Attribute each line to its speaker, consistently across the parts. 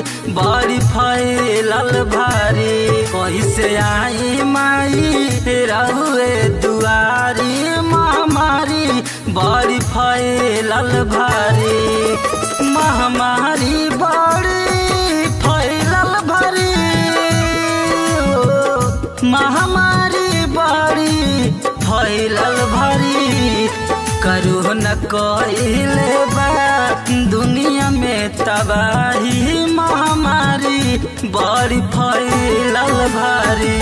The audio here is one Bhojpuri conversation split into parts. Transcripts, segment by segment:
Speaker 1: बड़ी फैलल भारी कैसे आई माई रहुए दुआरी महामारी बड़ी फैलल भारी महामारी बड़ी फैलल भारी ओ, महामारी बड़ी फैलल भारी करू न कइले बा दुनिया में तबाही महामारी बड़ी फैलल भारी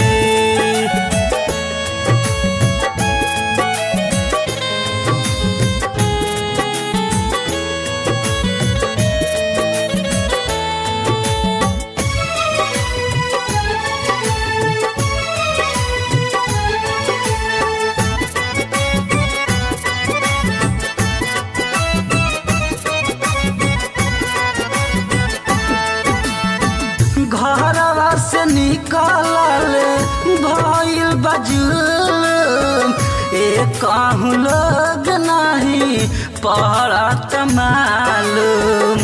Speaker 1: घरवा से निकलल भइल बजुल एक कहूँ लोग नहीं पड़ा तमालूम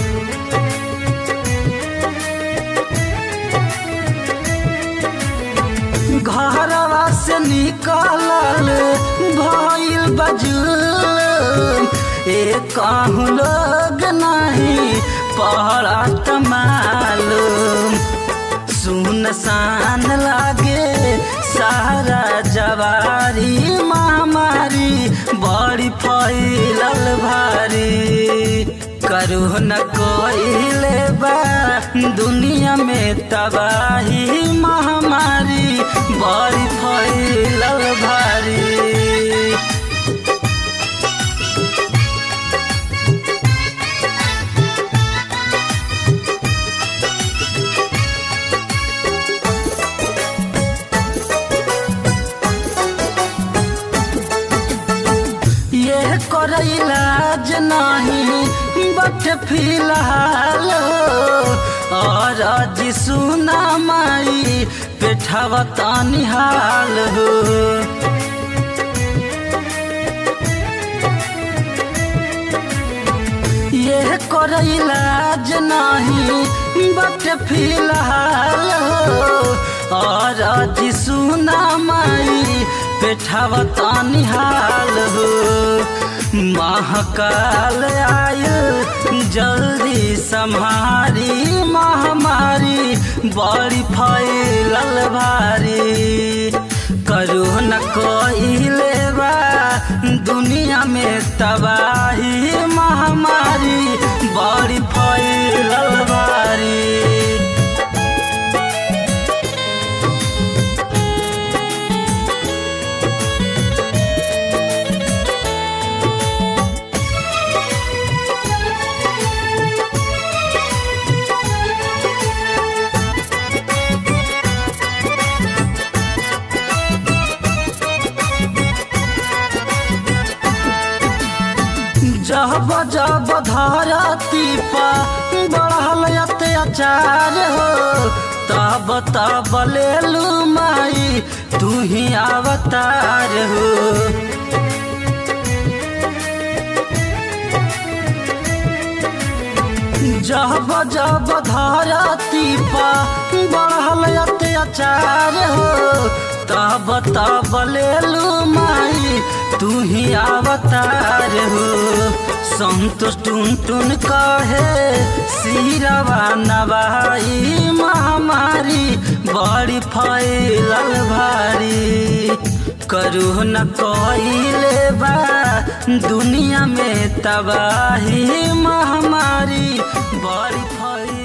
Speaker 1: घरवा से निकलल भइल बजुल एक कहूँ लोग नहीं पड़ा तमालूम सुनसान लागे सारा जवारी महामारी बड़ी फैलल भारी करू न कोइले बा दुनिया में तबाही महामारी बड़ी फैलल भारी ये कर इलाज नहीं बट फिलहाल और आज सुना माई पेठावा तानी हाल हो ये कर इलाज नहीं बट फिलहाल और आज सुना माई पेठावा तानी हाल हो महाकाल आयल जल्दी संहारी महामारी बड़ी फैलल भारी करू न कोइले बा दुनिया में तबाही महामारी बड़ी फैलल भारी जब जब धरती पर बढ़ल अत्याचार हो तब तब लेलू माई तू ही अवतार हो जब जब धरती पर बढ़ल अत्याचार हो तब तब लेलू माई तू ही अवतार हो संतोष टुन टुन कहे सिरवा नवाई महामारी बड़ी फैलल भारी करू न कइले बा दुनिया में तबाही महामारी बड़ी फैल